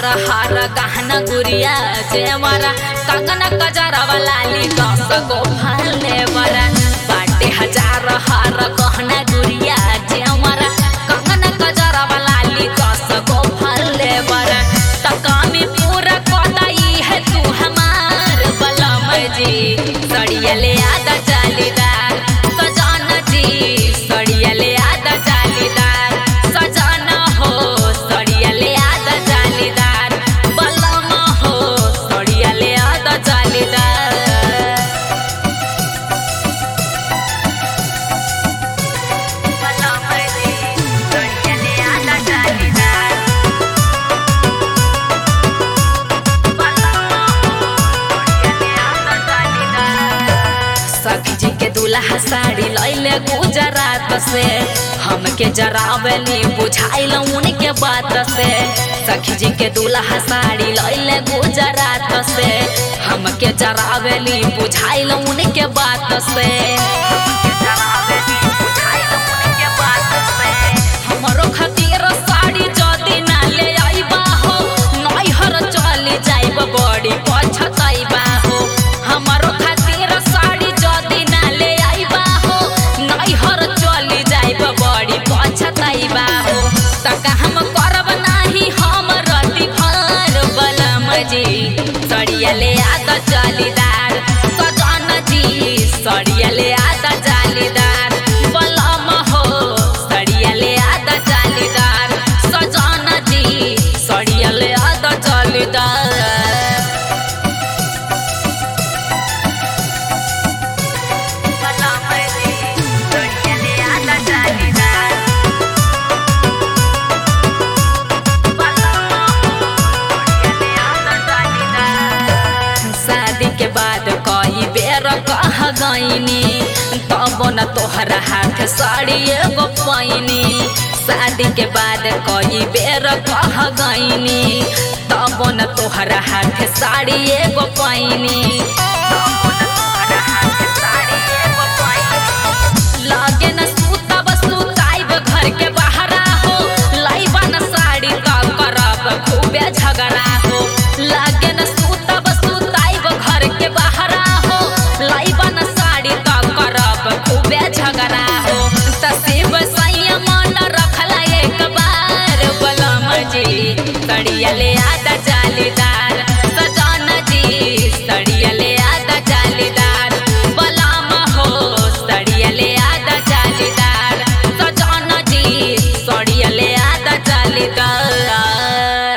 हार गहना गुड़िया जेवरा कंगना कजरवा लाली दस गो फले बरा बाटे हजार हार गहना गुड़िया जेवरा कंगना कजरवा लाली दस गो फले बरा तकामी पूरा कोदाई है तू हमार बलम जी सड़िया ले आदा जालीदार सजाना जी सड़िया ले आदा जालीदार सजाना हो सड़िया ले आदा जालीदार बलम हो सड़िया ले आदा जालीदार बलम जी सड़िया ले आदा जालीदार सखी जी के दूल्हा साड़ी लैले गुजरात से हमके जरावली बुझाइल उनके बात से सखी जी के दूल्हा साड़ी लैले गुजरात से हमके जरावली बुझाइल उनके बात से हमके जरावली बुझाइल उनके बात से हमरो खातिर साड़ी जदी ना ले आइबा हो नैहर चली जाइब बड़ी पछताइबा हो हमरो खातिर साड़ी जदी ना ले आइबा हो नैहर चली जाइब बड़ी पछताइबा हो तका हम करब नाही हम रति भर बलम जी सड़िया ले आदा जालीदार सजन जी सड़िया ले आदा जालीदार बलम हो सड़िया ले आदा जालीदार सजन जी सड़िया ले आदा जालीदार बलम जी सड़िया ले आदा जालीदार शादी के बाद कई बेर कह गईनी तब न तोहरा हाथ साड़ी एगो पैनी शादी के बाद कई बेर कह गईनी तब न तोहरा हाथ साड़ी एगो पैनी लागे न सूतब सुताइब घर के बहरा हो लाइबा न साड़ी त करब खूबे झगड़ा हो लागे न सूतब सुताइब घर के बहरा हो लाइबा न साड़ी त करब खूबे झगड़ा हो तसीब संयम न रखला एक बार बलम जी सड़िया ले आदा जालीदार